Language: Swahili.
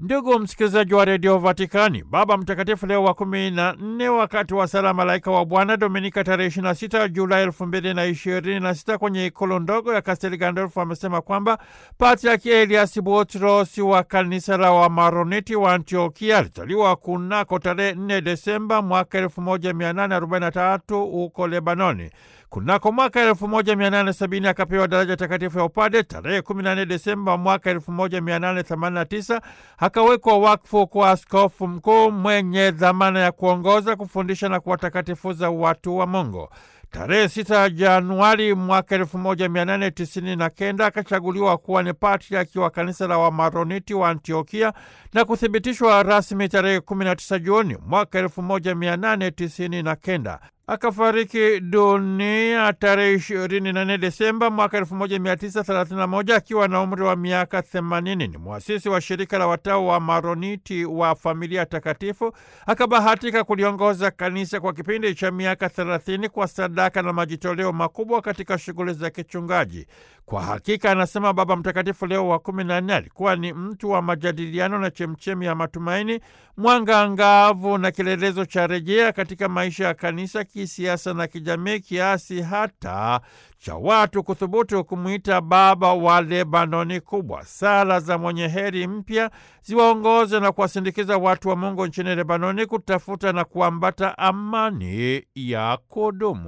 Ndugu msikilizaji wa redio Vatikani, Baba Mtakatifu Leo wa kumi na nne wakati wa sala Malaika wa Bwana Dominika tarehe 26 Julai elfu mbili na ishirini na sita kwenye ikulu ndogo ya Kastel Gandolfo amesema kwamba Patriaki Elias Butros wa kanisa la Wamaroniti wa Antiokia alizaliwa kunako tarehe 4 Desemba mwaka 1843 huko Lebanoni. Kunako mwaka 1870 akapewa daraja takatifu ya upade. Tarehe 14 Desemba mwaka 1889 akawekwa wakfu kwa askofu mkuu mwenye dhamana ya kuongoza, kufundisha na kuwatakatifuza watu wa Mungu. Tarehe 6 Januari mwaka 1899 akachaguliwa kuwa ni patriaki wa kanisa la Wamaroniti wa Antiokia na kuthibitishwa rasmi tarehe 19 Juni mwaka 1899. Akafariki dunia tarehe 24 Desemba mwaka 1931 akiwa na umri wa miaka 80. Ni mwasisi wa shirika la watao wa Maroniti wa familia takatifu. Akabahatika kuliongoza kanisa kwa kipindi cha miaka 30 kwa sadaka na majitoleo makubwa katika shughuli za kichungaji. Kwa hakika, anasema Baba Mtakatifu Leo wa 14, alikuwa ni mtu wa majadiliano na chemchemi ya matumaini, mwanga angavu na kielelezo cha rejea katika maisha ya kanisa kisiasa na kijamii, kiasi hata cha watu kuthubutu kumwita baba wa Lebanoni kubwa. Sala za mwenye heri mpya ziwaongoze na kuwasindikiza watu wa Mungu nchini Lebanoni kutafuta na kuambata amani ya kudumu.